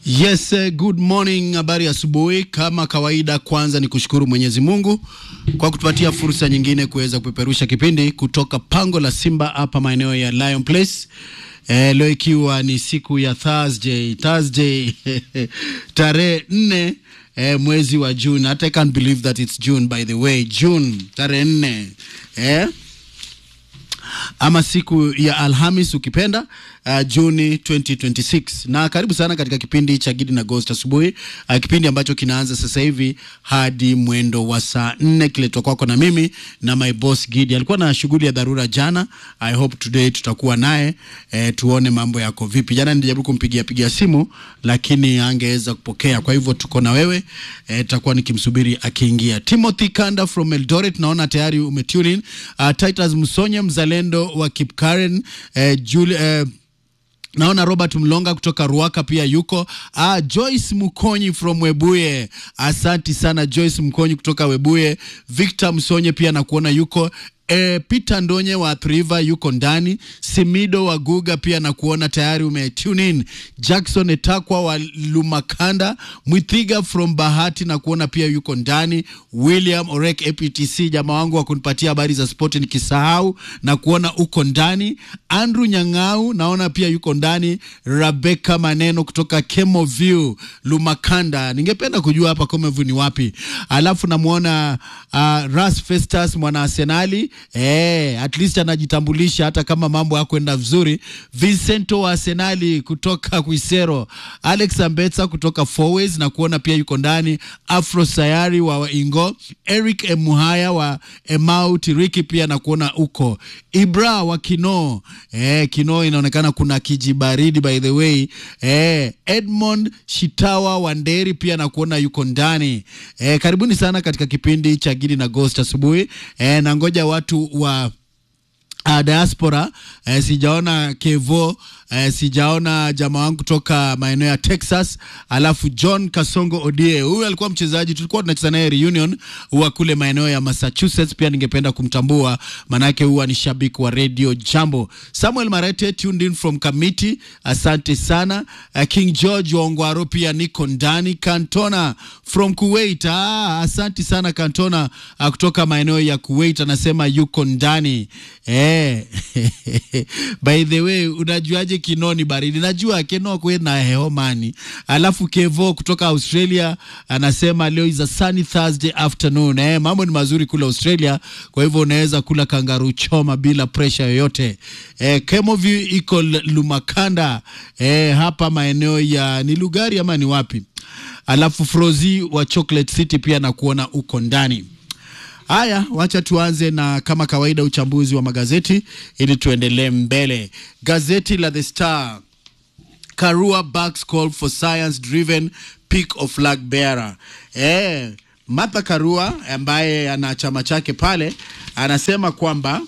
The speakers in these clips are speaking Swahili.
Yes, uh, good morning. Habari asubuhi. Kama kawaida, kwanza ni kushukuru Mwenyezi Mungu kwa kutupatia fursa nyingine kuweza kupeperusha kipindi kutoka pango la Simba hapa maeneo ya Lion Place. Eh, leo ikiwa ni siku ya Thursday, Thursday tarehe nne eh, mwezi wa June. Hata I can't believe that it's June by the way. June tarehe nne eh? ama siku ya Alhamis ukipenda uh, Juni 2026. Na karibu sana katika kipindi cha Gidi na Ghost asubuhi, uh, kipindi ambacho kinaanza sasa hivi hadi mwendo wa saa nne kiletwa kwako na mimi na my boss Gidi. Alikuwa na shughuli ya dharura jana. I hope today tutakuwa naye eh, tuone mambo yako vipi. Jana nilijaribu kumpigia pigia simu lakini angeweza kupokea, kwa hivyo tuko na wewe eh, tutakuwa nikimsubiri akiingia. Timothy Kanda from Eldoret, naona tayari umetune in. Uh, Titus Msonye mzalendo wa Kipkaren eh, Julie, eh, naona Robert Mlonga kutoka Ruaka pia yuko. Ah, Joyce Mkonyi from Webuye, asanti sana Joyce Mkonyi kutoka Webuye. Victor Msonye pia nakuona yuko. E, Peter Ndonye wa Triva yuko ndani. Simido wa Guga pia na kuona tayari umetune in. Jackson Etakwa wa Lumakanda, Mwithiga from Bahati na kuona pia yuko ndani. William Orek APTC, jamaa wangu wa kunipatia habari za spoti nikisahau na kuona uko ndani. Andrew Nyang'au naona pia yuko ndani. Rebecca Maneno kutoka Kemoview Lumakanda, ningependa kujua hapa Kemoview ni wapi. Alafu namwona uh, Ras Festus mwana Arsenali Eh, at least anajitambulisha hata kama mambo yakwenda vizuri. Vincento wa Arsenali kutoka Kuisero, Alex Ambetsa kutoka Fourways na kuona pia yuko ndani. Afro Sayari wa Ingo, Eric Emuhaya wa Emau Tiriki pia na kuona uko. Ibra wa Kino, eh, Kino inaonekana kuna kijibaridi by the way. Eh, Edmond Shitawa wa Nderi pia na kuona yuko ndani. Eh, karibuni sana katika kipindi cha Gidi na Ghost asubuhi. Eh, na ngoja watu wa uh, diaspora eh, sijaona Kevo eh, sijaona jamaa wangu kutoka maeneo ya Texas, alafu John Kasongo Odie, huyu alikuwa mchezaji tulikuwa tunacheza naye reunion wa kule maeneo ya Massachusetts, pia ningependa kumtambua manake huwa ni shabiki wa Radio Jambo. Samuel Marete tuned in from Kamiti, asante sana. Uh, King George wa Ongwaro pia niko ndani. Kantona from Kuwait, ah, asante sana Kantona uh, kutoka maeneo ya Kuwait anasema yuko ndani eh. By the way, unajuaje Kino ni baridi? Najua Kino kwe na heomani. Alafu Kevo kutoka Australia anasema leo is a sunny Thursday afternoon. Eh, mambo ni mazuri kule Australia, kwa hivyo unaweza kula kangaroo choma bila pressure yoyote. Eh, Kemoview iko Lumakanda eh, hapa maeneo ya ni Lugari ama ni wapi? Alafu Frozi wa Chocolate City pia na kuona uko ndani. Haya, wacha tuanze na kama kawaida uchambuzi wa magazeti ili tuendelee mbele. Gazeti la The Star, Karua backs call for science driven pick of flag bearer. Eh, Martha Karua ambaye ana chama chake pale anasema kwamba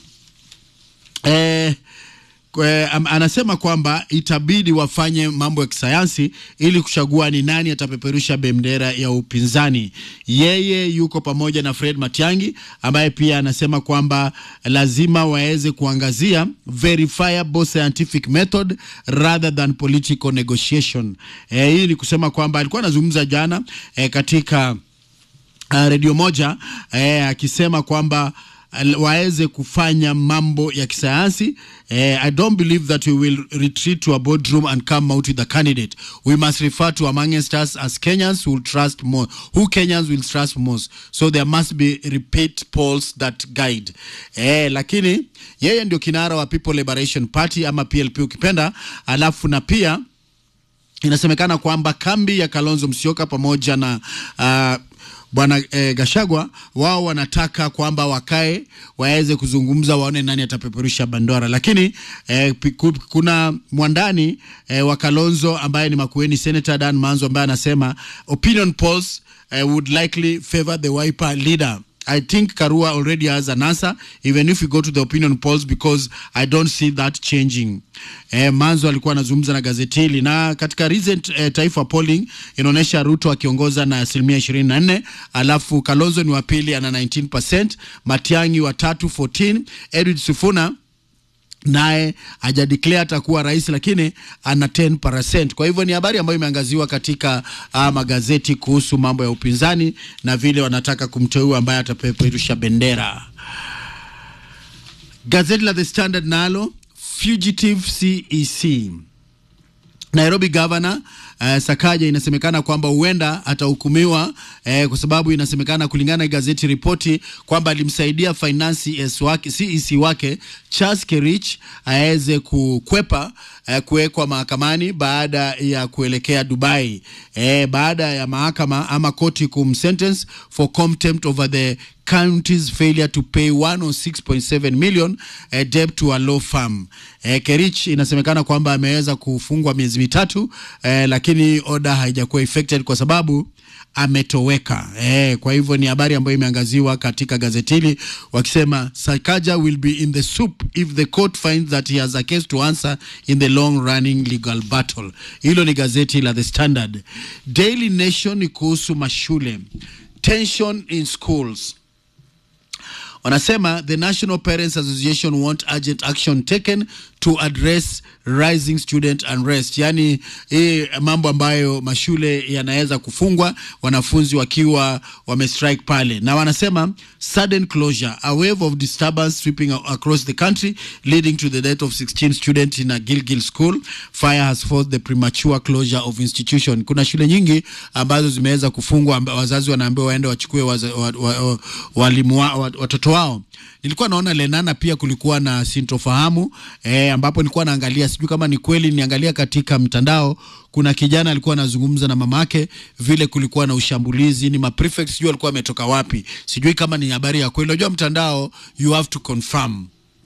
eh, Kwe, am, anasema kwamba itabidi wafanye mambo ya kisayansi ili kuchagua ni nani atapeperusha bendera ya upinzani. Yeye yuko pamoja na Fred Matiang'i ambaye pia anasema kwamba lazima waweze kuangazia verifiable scientific method rather than political negotiation. E, hii ni kusema kwamba alikuwa anazungumza jana e, katika uh, redio moja e, akisema kwamba waweze kufanya mambo ya kisayansi. Eh, I don't believe that we will retreat to a boardroom and come out with a candidate. We must refer to amongst us as Kenyans who will trust more, who Kenyans will trust most. So there must be repeat polls that guide. Eh, lakini yeye ndio kinara wa People Liberation Party ama PLP ukipenda, alafu na pia inasemekana kwamba kambi ya Kalonzo Musyoka pamoja na uh, bwana eh, Gashagwa wao wanataka kwamba wakae waweze kuzungumza, waone nani atapeperusha bandora, lakini eh, kuna mwandani eh, wa Kalonzo ambaye ni Makueni Senator Dan Manzo ambaye anasema opinion polls eh, would likely favor the Wiper leader. I think Karua already has an answer even if we go to the opinion polls because I don't see that changing. Eh, Manzo alikuwa anazungumza na gazeti hili na katika recent eh, Taifa polling inaonyesha Ruto akiongoza na asilimia 24, alafu Kalonzo ni wa pili ana 19%, Matiang'i wa tatu 14, Edwin Sifuna naye hajadeclare atakuwa rais lakini ana 10%. Kwa hivyo ni habari ambayo imeangaziwa katika uh, magazeti kuhusu mambo ya upinzani na vile wanataka kumteua ambaye atapeperusha bendera. Gazeti la The Standard nalo fugitive CEC Nairobi Governor uh, Sakaja inasemekana kwamba huenda atahukumiwa eh, kwa sababu inasemekana kulingana na gazeti ripoti kwamba alimsaidia finance wake, CEC wake Charles Kerich aweze kukwepa eh, kuwekwa mahakamani baada ya kuelekea Dubai eh, baada ya mahakama ama koti kumsentence for contempt over the county's failure to pay 106.7 million uh, debt to a law firm. Uh, Kerich inasemekana kwamba ameweza kufungwa miezi mitatu uh, lakini order haijakuwa effected kwa sababu ametoweka. Eh, kwa hivyo ni habari ambayo imeangaziwa katika gazeti hili wakisema Sakaja will be in the soup if the court finds that he has a case to answer in the long running legal battle. Hilo ni gazeti la The Standard. Daily Nation ni kuhusu mashule. Tension in schools wanasema the National Parents Association want urgent action taken to address rising student unrest, yaani hii mambo ambayo mashule yanaweza kufungwa wanafunzi wakiwa wamestrike pale, na wanasema sudden closure a wave of disturbance sweeping across the country leading to the death of 16 students in a Gilgil school fire has forced the premature closure of institution. Kuna shule nyingi ambazo zimeweza kufungwa, wazazi wanaambiwa waende wachukue walimu wa, wa, walimu wa, watoto wao. Nilikuwa naona Lenana pia kulikuwa na sintofahamu eh, ambapo nilikuwa naangalia, sijui kama ni kweli, niangalia katika mtandao, kuna kijana alikuwa anazungumza na mamake vile kulikuwa na ushambulizi, ni maprefect, sijui alikuwa ametoka wapi, sijui kama ni habari ya kweli. Unajua mtandao, you have to confirm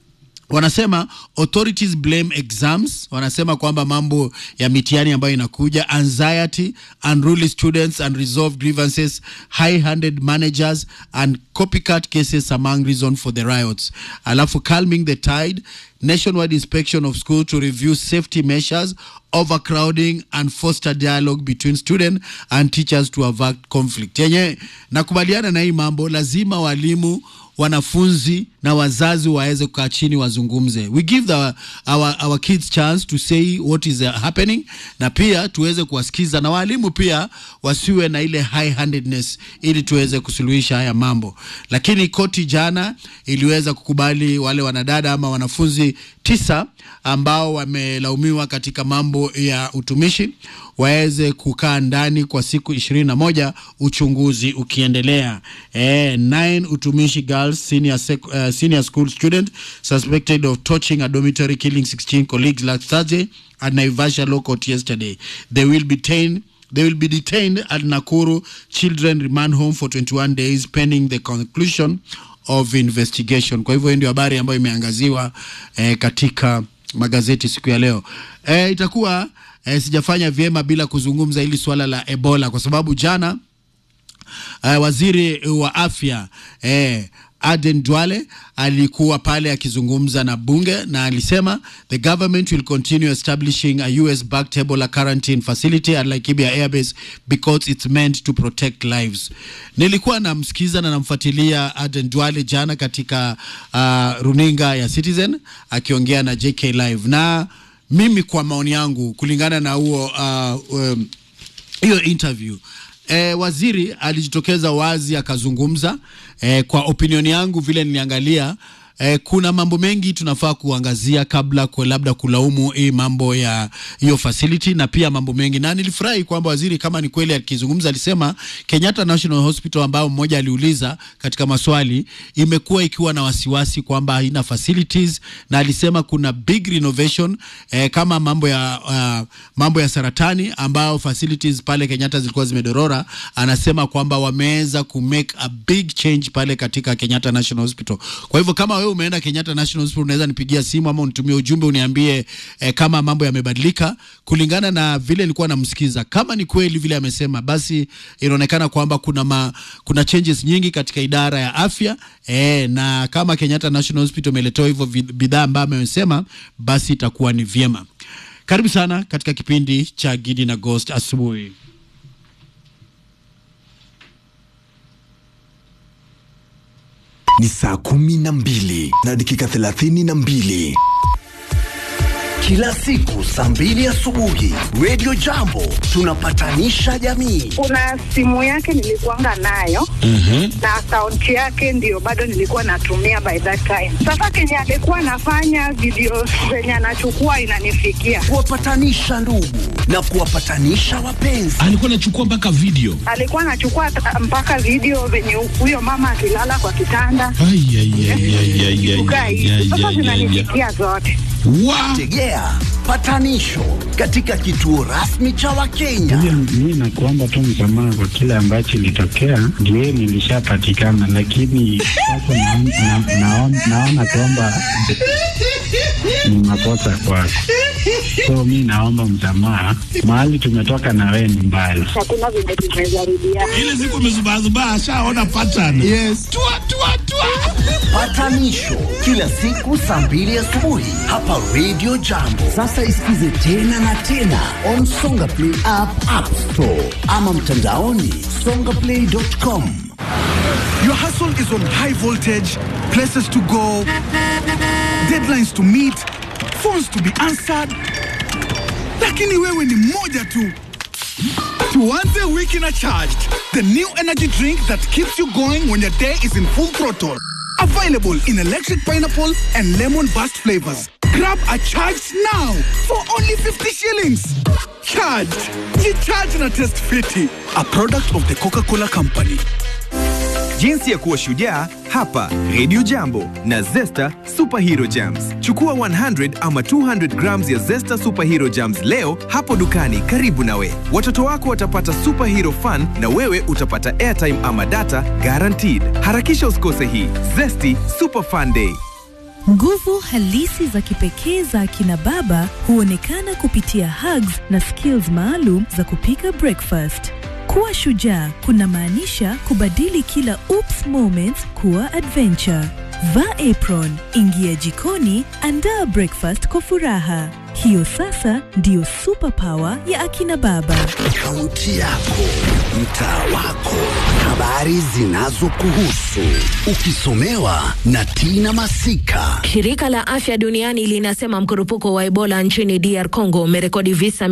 wanasema authorities blame exams. Wanasema kwamba mambo ya mitihani ambayo inakuja, anxiety, unruly students, unresolved grievances, high-handed managers and copycat cases among reason for the riots. Alafu calming the tide, nationwide inspection of school to review safety measures, overcrowding and foster dialogue between student and teachers to avert conflict. Yenye nakubaliana na hii mambo, lazima walimu wanafunzi na wazazi waweze kukaa chini wazungumze. We give the, our, our kids chance to say what is happening, na pia tuweze kuwasikiza, na walimu pia wasiwe na ile high handedness, ili tuweze kusuluhisha haya mambo. Lakini koti jana iliweza kukubali wale wanadada ama wanafunzi tisa ambao wamelaumiwa katika mambo ya utumishi waweze kukaa ndani kwa siku ishirini na moja uchunguzi ukiendelea. Eh, nine utumishi girls senior, sec, uh, senior school student suspected of torching a dormitory killing 16 colleagues last Thursday at Naivasha Law Court yesterday. They will be detained They will be detained at Nakuru Children Remand Home for 21 days pending the conclusion of investigation. Kwa hivyo ndio habari ambayo imeangaziwa eh, katika magazeti siku ya leo. Eh, itakuwa eh, sijafanya vyema bila kuzungumza hili swala la Ebola kwa sababu jana eh, waziri wa afya eh, Aden Duale alikuwa pale akizungumza na bunge na alisema the government will continue establishing a US backed Ebola quarantine facility at Laikibia Airbase because it's meant to protect lives. Nilikuwa namsikiza na namfuatilia Aden Duale jana katika uh, runinga ya Citizen akiongea na JK Live, na mimi kwa maoni yangu kulingana na huo uh, um, hiyo interview E, waziri alijitokeza wazi akazungumza. E, kwa opinioni yangu vile niliangalia, e, kuna mambo mengi tunafaa kuangazia kabla kwa labda kulaumu hii mambo ya hiyo facility na pia mambo mengi, na nilifurahi kwamba waziri kama ni kweli akizungumza alisema Kenyatta National Hospital ambao mmoja aliuliza katika maswali imekuwa ikiwa na wasiwasi kwamba haina facilities, na alisema kuna big renovation eh, kama mambo ya uh, mambo ya saratani ambao facilities pale Kenyatta zilikuwa zimedorora. Anasema kwamba wameweza ku make a big change pale katika Kenyatta National Hospital. Kwa hivyo kama wewe umeenda Kenyatta National Hospital unaweza nipigia simu ama unitumie ujumbe uniambie eh, kama mambo yamebadilika kulingana na vile nilikuwa namsikiza. Kama ni kweli vile amesema, basi inaonekana kwamba kuna ma, kuna changes nyingi katika idara ya afya eh, na kama Kenyatta National Hospital imeletewa hivyo bidhaa ambayo amesema, basi itakuwa ni vyema. Karibu sana katika kipindi cha Gidi na Ghost asubuhi. Ni saa kumi na mbili na dakika thelathini na mbili. kila siku saa mbili asubuhi. Radio Jambo tunapatanisha jamii. kuna simu yake nilikuanga nayo na akaunti yake ndio bado nilikuwa natumia by that time. Sasa kenye alikuwa anafanya video zenye anachukua inanifikia, Kuwapatanisha ndugu na kuwapatanisha wapenzi. alikuwa anachukua mpaka video alikuwa anachukua ta- mpaka video venye huyo mama akilala kwa kitanda Ai, ai, ai, ai, ai, ai, kukaa ai, hivi. ai, Sasa ai, ai, ai. zinanifikia zote. Wa- Tegea patanisho katika kituo rasmi cha Wakenya. Hiyo mi nakuomba tu msamaha kwa kile ambacho ilitokea, ndio nilishapatikana, lakini sasa naon- na- naon- naona kwamba ni makosa kwako, so mi naomba msamaha. Mahali tumetoka na wewe ni mbali. Hakuna venye tumezarudia. ile siku amezubazubaa ashaona pattern Yes. tua, tua, tua. Patanisho kila siku saa mbili asubuhi hapa Radio Jambo. Sasa isikize tena na tena on Songa Play app, App Store ama mtandaoni songaplay.com. Your hustle is on high voltage, places to go, deadlines to meet, phones to be answered. Lakini wewe ni moja tu. Tuanze wiki na charged. The new energy drink that keeps you going when your day is in full throttle. Available in electric pineapple and lemon burst flavors. Grab a charged now for only 50 shillings. Charged. Ye charge na test fiti. A product of the Coca-Cola Company. Jinsi ya kuwa shujaa hapa Radio Jambo na Zesta Superhero Jams. Chukua 100 ama 200 grams ya Zesta Superhero Jams leo hapo dukani karibu nawe. Watoto wako watapata superhero fun na wewe utapata airtime ama data guaranteed. Harakisha usikose hii Zesty Super Fun Day. Nguvu halisi za kipekee za akina baba huonekana kupitia hugs na skills maalum za kupika breakfast. Kuwa shujaa kunamaanisha kubadili kila oops moments kuwa adventure. Vaa apron, ingia jikoni, andaa breakfast kwa furaha. Hiyo sasa ndiyo superpower ya akina baba. Kaunti yako, mtaa wako, habari zinazokuhusu, ukisomewa na Tina Masika. Shirika la Afya Duniani linasema mkurupuko wa Ebola nchini DR Congo umerekodi visa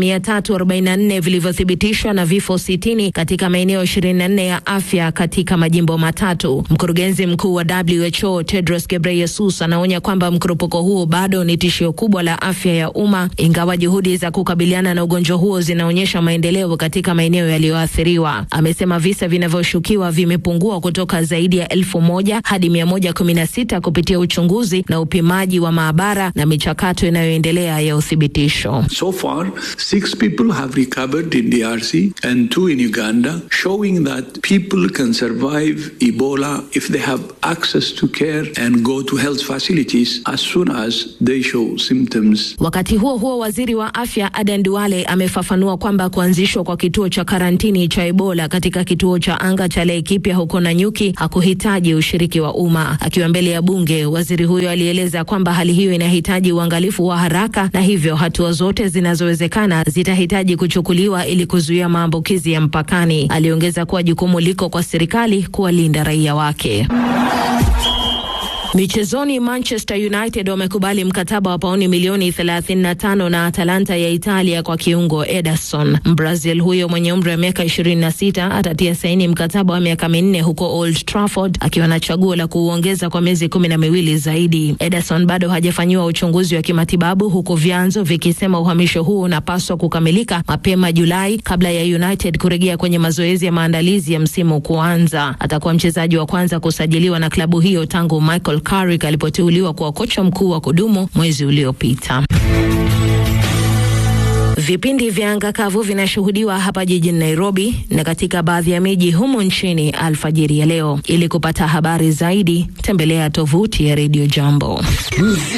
344 vilivyothibitishwa na vifo 60 katika maeneo 24 ya afya katika majimbo matatu. Mkurugenzi mkuu wa WHO Tedros Ghebreyesus anaonya kwamba mkurupuko huo bado ni tishio kubwa la afya ya umma, ingawa juhudi za kukabiliana na ugonjwa huo zinaonyesha maendeleo katika maeneo yaliyoathiriwa. Amesema visa vinavyoshukiwa vimepungua kutoka zaidi ya elfu moja hadi 116 kupitia uchunguzi na upimaji wa maabara na michakato inayoendelea ya uthibitisho. So far, six people have recovered in DRC and two in Uganda, showing that people can survive Ebola if they have access to care and go to health facilities as soon as they show symptoms. Wakati huo huo, waziri wa afya Aden Duale amefafanua kwamba kuanzishwa kwa kituo cha karantini cha Ebola katika kituo cha anga cha Laikipia huko Nanyuki hakuhitaji ushiriki wa umma. Akiwa mbele ya bunge, waziri huyo alieleza kwamba hali hiyo inahitaji uangalifu wa haraka na hivyo hatua zote zinazowezekana zitahitaji kuchukuliwa ili kuzuia maambukizi ya mpakani. Aliongeza kuwa jukumu liko kwa serikali kuwalinda raia wake. Michezoni, Manchester United wamekubali mkataba wa pauni milioni 35 na Atalanta ya Italia kwa kiungo Ederson. Mbrazil huyo mwenye umri wa miaka 26 atatia saini mkataba wa miaka minne huko Old Trafford akiwa na chaguo la kuuongeza kwa miezi kumi na miwili zaidi. Ederson bado hajafanyiwa uchunguzi wa kimatibabu huku vyanzo vikisema uhamisho huu unapaswa kukamilika mapema Julai kabla ya United kurejea kwenye mazoezi ya maandalizi ya msimu kuanza. Atakuwa mchezaji wa kwanza kusajiliwa na klabu hiyo tangu Michael Carrick alipoteuliwa kuwa kocha mkuu wa kudumu mwezi uliopita. Vipindi vya anga kavu vinashuhudiwa hapa jijini Nairobi na katika baadhi ya miji humu nchini alfajiri ya leo. Ili kupata habari zaidi, tembelea tovuti ya Radio Jambo.